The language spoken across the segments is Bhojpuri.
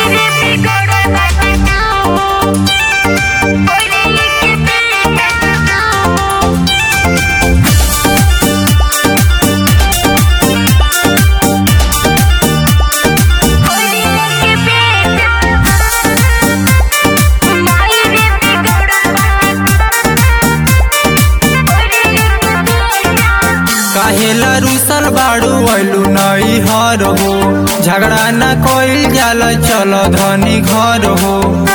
काहेला रुसल बाड़ू ऐलू नई हर हो झगड़ा न कोई जाल चल धनी घर हो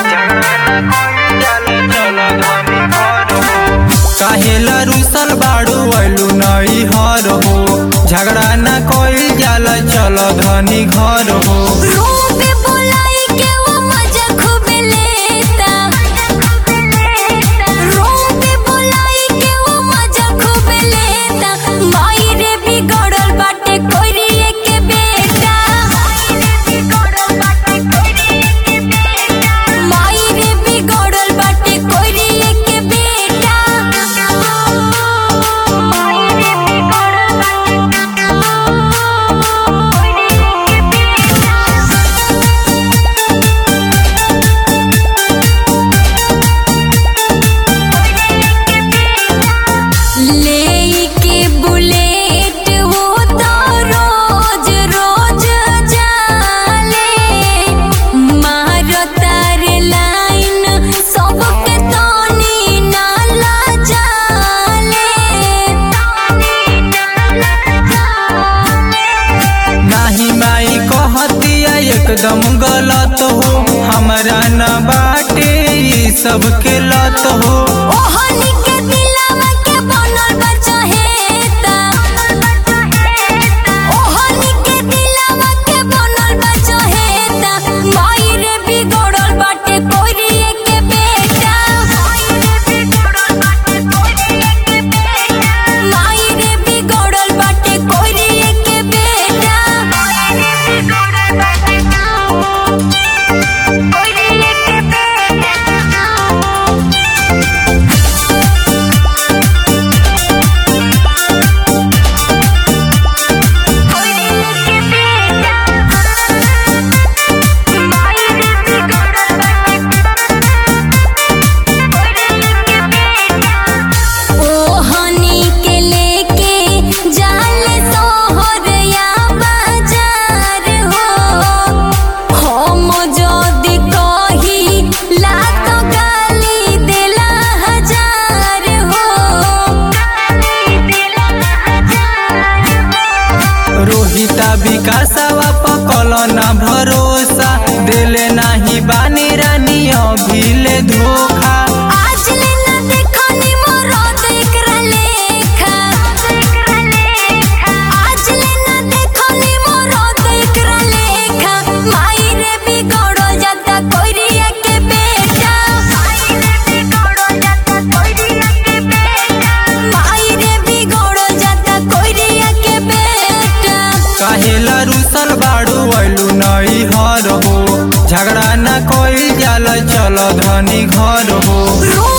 काहेला रुसल बाड़ू ऐलू नई हर हो झगड़ा न कोई जाल चल धनी घर हो रूबे बुलाई के वो मजा खूब लेता रूबे बुलाई के वो मजा खूब लेता माई रे बिगड़ल बाटे कोरिए के बेटा माई रे बिगड़ल बाटे कोरिए के बेटा माई रे बिगड़ल बाटे लेके बुलेट वो तो रोज रोज जाले मारो तार लाइन सबके तोनी नाला जाले नाही माई कहतिया एकदम गलत हो हमरा न बाटे ई सबके लत हो ओहनी के दिलवा के बनल बा चहेता ओहनी के दिलवा के बनल बा चहेता माई रे बिगड़ल बाटे कोरिए के बेटा माई रे बिगड़ल बाटे कोरिए के बेटा ओहनी के लेके जाले सोहर या बाजार हो हम जदी कही लात गाली देला हजार हो रोहिता विकासवा पकल न भरोसा दिले नाही बानी रानी अभिले धोखा आज ले न देखनी मोरद एकरा लेखा आज ले न देखनी मोरद एकरा लेखा माई रे बिगड़ो जाता कोरिया के बेटा माई रे बिगड़ो जाता कोरिया के बेटा काहेला रुसल बाड़ू ऐलू नई हर हो झगड़ा न कोई जाल चल धनी घर हो रू